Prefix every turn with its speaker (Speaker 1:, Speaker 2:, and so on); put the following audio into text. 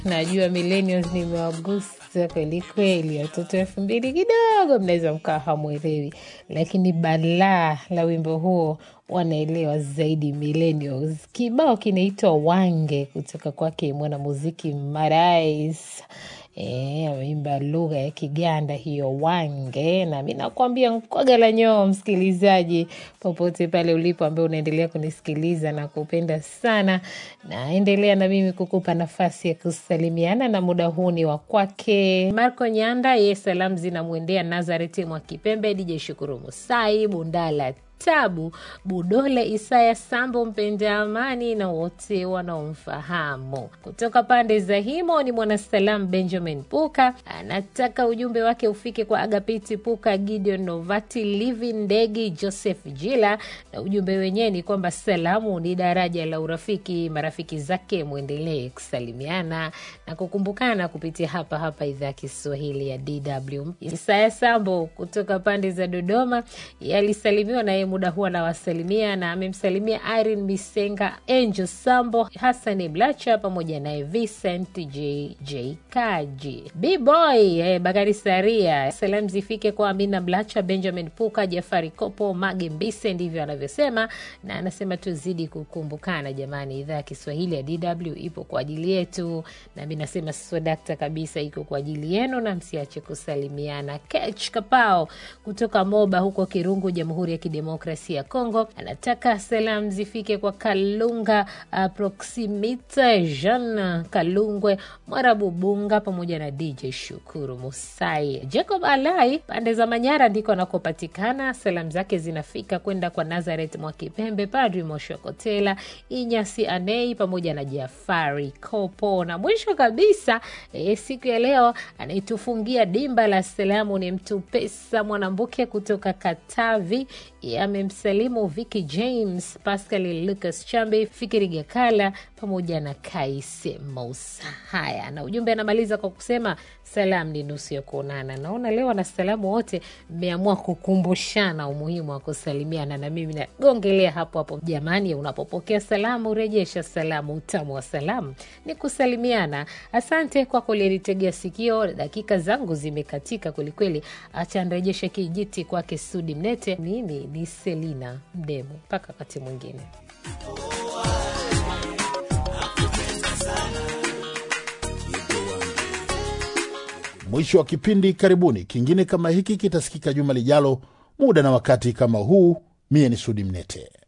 Speaker 1: Najua millennials nimewagusa kweli kweli, watoto elfu mbili kidogo mnaweza mkawa hamwelewi, lakini balaa la wimbo huo wanaelewa zaidi millennials. Kibao kinaitwa Wange kutoka kwake mwanamuziki Marais. E, ameimba lugha ya Kiganda hiyo Wange, na mi nakwambia nkwaga la nyoo, msikilizaji popote pale ulipo, ambaye unaendelea kunisikiliza na kupenda sana, naendelea na mimi kukupa nafasi ya kusalimiana, na muda huu ni wa kwake Marco Nyanda. Ye salamu zinamwendea Nazareti mwa Kipembe, DJ Shukuru Musai Bundala Tabu Budole, Isaya Sambo, mpenda amani na wote wanaomfahamu. Kutoka pande za Himo ni mwanasalam Benjamin Puka, anataka ujumbe wake ufike kwa Agapiti Puka, Gideon Novati, Livi Ndegi, Joseph Jila, na ujumbe wenyewe ni kwamba salamu ni daraja la urafiki. Marafiki zake mwendelee kusalimiana na kukumbukana kupitia hapa hapa idhaa ya Kiswahili ya DW. Isaya Sambo kutoka pande za Dodoma yalisalimiwa naye muda huu anawasalimia na amemsalimia Irene Misenga, Angel Sambo, Hassan Blacha pamoja naye Vincent JJ Kaji, Bboy eh, Bakari Saria. Salamu zifike kwa Amina Blacha, Benjamin Puka, Jafari Kopo, Mage Mbise, ndivyo anavyosema, na anasema tuzidi kukumbukana jamani. Idhaa ya Kiswahili ya DW ipo kwa ajili yetu, na mi nasema swadakta kabisa, iko kwa ajili yenu, na msiache kusalimiana. Kech Kapao kutoka Moba huko Kirungu, Jamhuri ya Kidemokrasia ya Kongo anataka salamu zifike kwa Kalunga uh, Proximita Jean Kalungwe Mwarabu Bunga pamoja na DJ Shukuru Musai. Jacob Alai pande za Manyara ndiko anakopatikana. Salamu zake zinafika kwenda kwa Nazaret Mwakipembe, Padri Moshokotela, Inyasi Anei pamoja na Jafari Kopo, na mwisho kabisa e, siku ya leo anaitufungia dimba la salamu ni mtu pesa Mwanambuke kutoka Katavi amemsalimu Vicky James, Pascal Lucas Chambe, Fikiri Gakala pamoja na Kaise Mousa. Haya, na ujumbe anamaliza kwa kusema salamu ni nusu ya kuonana. Naona leo wanasalamu wote mmeamua kukumbushana umuhimu wa kusalimiana, na mimi nagongelea hapo hapo. Jamani, unapopokea salamu rejesha salamu. Utamu wa salamu ni kusalimiana. Asante kwa kulinitegea sikio. Dakika zangu zimekatika kwelikweli, acha nrejeshe kijiti kwake Sudi Mnete. Mimi ni Selina Mdemo, mpaka wakati mwingine.
Speaker 2: Mwisho wa kipindi. Karibuni, kingine kama hiki kitasikika juma lijalo, muda na wakati kama huu. Mie ni Sudi Mnete.